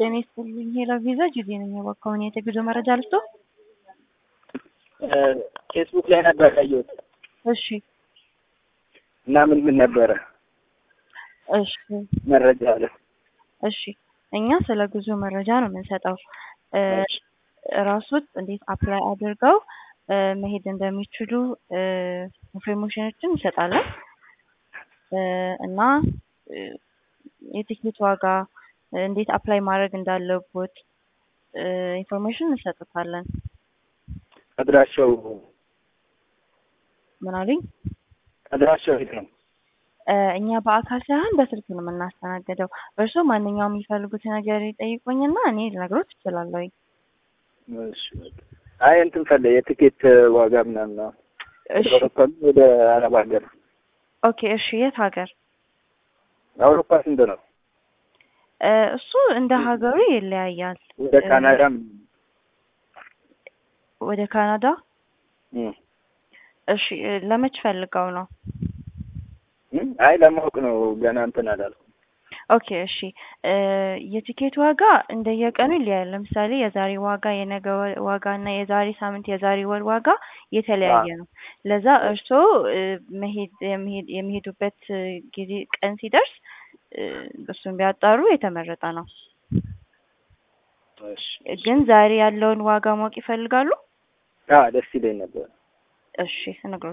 ጤና ይስጥልኝ ሄሎ ቪዛ ጊዜ ነኝ የባካሁን የጉዞ መረጃ ልስጦ? ፌስቡክ ላይ ነበር ያየሁት እሺ እና ምን ምን ነበረ እሺ መረጃ አለ? እሺ እኛ ስለ ጉዞ መረጃ ነው የምንሰጠው። ራሱት እንዴት አፕላይ አድርገው መሄድ እንደሚችሉ ኢንፎርሜሽኖችን እንሰጣለን እና የቲኬት ዋጋ እንዴት አፕላይ ማድረግ እንዳለቦት ኢንፎርሜሽን እንሰጥታለን። አድራሻው ምን አሉኝ? አድራሻው የት ነው? እኛ በአካል ሳይሆን በስልክ ነው የምናስተናግደው። እርስዎ ማንኛውም የሚፈልጉት ነገር ይጠይቁኝና እኔ ልነግሮት እችላለሁ። እሺ አይ እንትን ፈለ የትኬት ዋጋ ምናምን ነው። እሺ አውሮፓ ወደ አረብ ሀገር ኦኬ እሺ የት ሀገር? አውሮፓ ስንት ነው? እሱ እንደ ሀገሩ ይለያያል። ወደ ካናዳም ወደ ካናዳ እም፣ እሺ ለመች ፈልገው ነው? እም፣ አይ ለማወቅ ነው ገና እንትን አላልኩም። ኦኬ እሺ የቲኬት ዋጋ እንደየቀኑ ይለያያል። ለምሳሌ የዛሬ ዋጋ የነገ ዋጋ እና የዛሬ ሳምንት የዛሬ ወር ዋጋ የተለያየ ነው። ለዛ እርስዎ መሄድ የሚሄድ የሚሄዱበት ጊዜ ቀን ሲደርስ እሱን ቢያጣሩ የተመረጠ ነው። እሺ ግን ዛሬ ያለውን ዋጋ ማወቅ ይፈልጋሉ? አዎ ደስ ይለኝ ነበር። እሺ እነግሮት